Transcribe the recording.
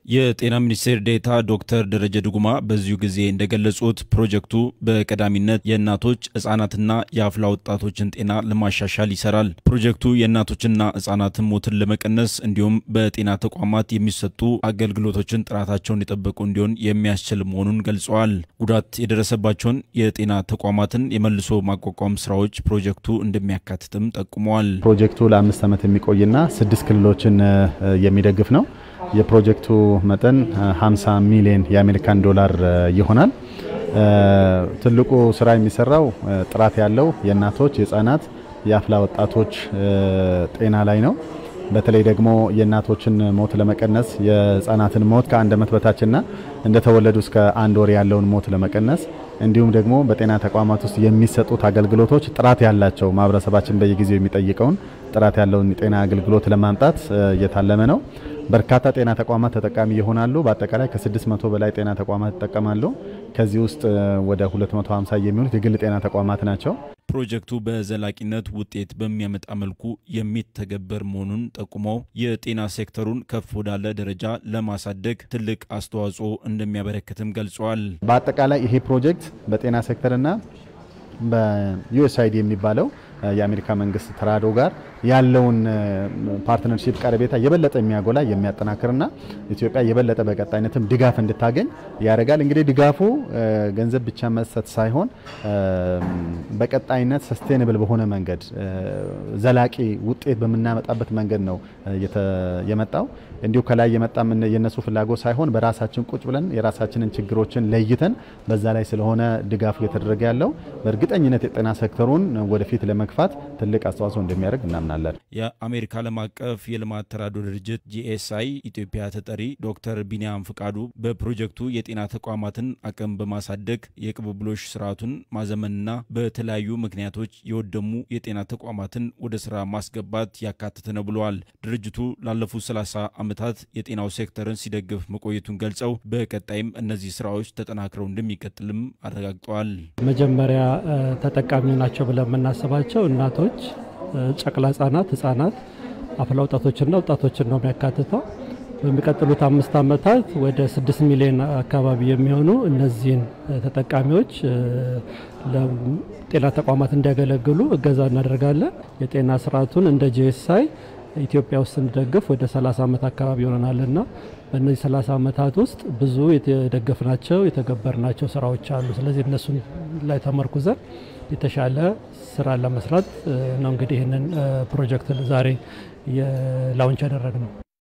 የጤና ሚኒስቴር ዴኤታ ዶክተር ደረጀ ድጉማ በዚሁ ጊዜ እንደገለጹት ፕሮጀክቱ በቀዳሚነት የእናቶች ህጻናትና የአፍላ ወጣቶችን ጤና ለማሻሻል ይሰራል። ፕሮጀክቱ የእናቶችና ህጻናትን ሞትን ለመቀነስ እንዲሁም በጤና ተቋማት የሚሰጡ አገልግሎቶችን ጥራታቸውን የጠበቁ እንዲሆን የሚያስችል መሆኑን ገልጸዋል። ጉዳት የደረሰባቸውን የጤና ተቋማትን የመልሶ ማቋቋም ስራዎች ፕሮጀክቱ እንደሚያካትትም ጠቁመዋል። ፕሮጀክቱ ለአምስት ዓመት የሚቆይና ስድስት ክልሎችን የሚደግፍ ነው። የፕሮጀክቱ መጠን 50 ሚሊዮን የአሜሪካን ዶላር ይሆናል። ትልቁ ስራ የሚሰራው ጥራት ያለው የእናቶች፣ የህፃናት፣ የአፍላ ወጣቶች ጤና ላይ ነው። በተለይ ደግሞ የእናቶችን ሞት ለመቀነስ የህፃናትን ሞት ከአንድ ዓመት በታችና እንደተወለዱ እስከ አንድ ወር ያለውን ሞት ለመቀነስ እንዲሁም ደግሞ በጤና ተቋማት ውስጥ የሚሰጡት አገልግሎቶች ጥራት ያላቸው ማህበረሰባችን በየጊዜው የሚጠይቀውን ጥራት ያለውን የጤና አገልግሎት ለማምጣት እየታለመ ነው። በርካታ ጤና ተቋማት ተጠቃሚ ይሆናሉ። በአጠቃላይ ከ600 በላይ ጤና ተቋማት ይጠቀማሉ። ከዚህ ውስጥ ወደ 250 የሚሆኑት የግል ጤና ተቋማት ናቸው። ፕሮጀክቱ በዘላቂነት ውጤት በሚያመጣ መልኩ የሚተገበር መሆኑን ጠቁመው የጤና ሴክተሩን ከፍ ወዳለ ደረጃ ለማሳደግ ትልቅ አስተዋጽኦ እንደሚያበረክትም ገልጸዋል። በአጠቃላይ ይሄ ፕሮጀክት በጤና ሴክተርና በዩኤስአይዲ የሚባለው የአሜሪካ መንግስት ተራድኦ ጋር ያለውን ፓርትነርሺፕ ቀረቤታ የበለጠ የሚያጎላ የሚያጠናክርና ኢትዮጵያ የበለጠ በቀጣይነትም ድጋፍ እንድታገኝ ያደርጋል። እንግዲህ ድጋፉ ገንዘብ ብቻ መስጠት ሳይሆን በቀጣይነት ሰስቴንብል በሆነ መንገድ ዘላቂ ውጤት በምናመጣበት መንገድ ነው የመጣው። እንዲሁ ከላይ የመጣ የነሱ ፍላጎት ሳይሆን በራሳችን ቁጭ ብለን የራሳችንን ችግሮችን ለይተን በዛ ላይ ስለሆነ ድጋፉ እየተደረገ ያለው በእርግጠኝነት የጤና ሴክተሩን ወደፊት ለመግፋት ትልቅ አስተዋጽኦ እንደሚያደርግ እናምናለን። የአሜሪካ ዓለም አቀፍ የልማት ተራድኦ ድርጅት ጂኤስአይ ኢትዮጵያ ተጠሪ ዶክተር ቢኒያም ፍቃዱ በፕሮጀክቱ የጤና ተቋማትን አቅም በማሳደግ የቅብብሎሽ ስርዓቱን ማዘመንና በተለያዩ ምክንያቶች የወደሙ የጤና ተቋማትን ወደ ስራ ማስገባት ያካተተ ነው ብለዋል። ድርጅቱ ላለፉት 30 ዓመታት የጤናው ሴክተርን ሲደግፍ መቆየቱን ገልጸው በቀጣይም እነዚህ ስራዎች ተጠናክረው እንደሚቀጥልም አረጋግጠዋል። መጀመሪያ ተጠቃሚ ናቸው ብለን የምናስባቸው እናቶች፣ ጨቅላ ህጻናት፣ ህጻናት፣ አፍላ ወጣቶችና ወጣቶችን ነው የሚያካትተው። በሚቀጥሉት አምስት ዓመታት ወደ ስድስት ሚሊዮን አካባቢ የሚሆኑ እነዚህን ተጠቃሚዎች ለጤና ተቋማት እንዲያገለግሉ እገዛ እናደርጋለን። የጤና ስርዓቱን እንደ ጂኤስአይ ኢትዮጵያ ውስጥ ስንደግፍ ወደ 30 ዓመት አካባቢ ይሆነናልና በእነዚህ 30 ዓመታት ውስጥ ብዙ የተደገፍናቸው የተገበርናቸው ስራዎች አሉ። ስለዚህ እነሱን ላይ ተመርኩዘን የተሻለ ስራ ለመስራት ነው እንግዲህ ይህንን ፕሮጀክት ዛሬ ላውንች ያደረግ ነው።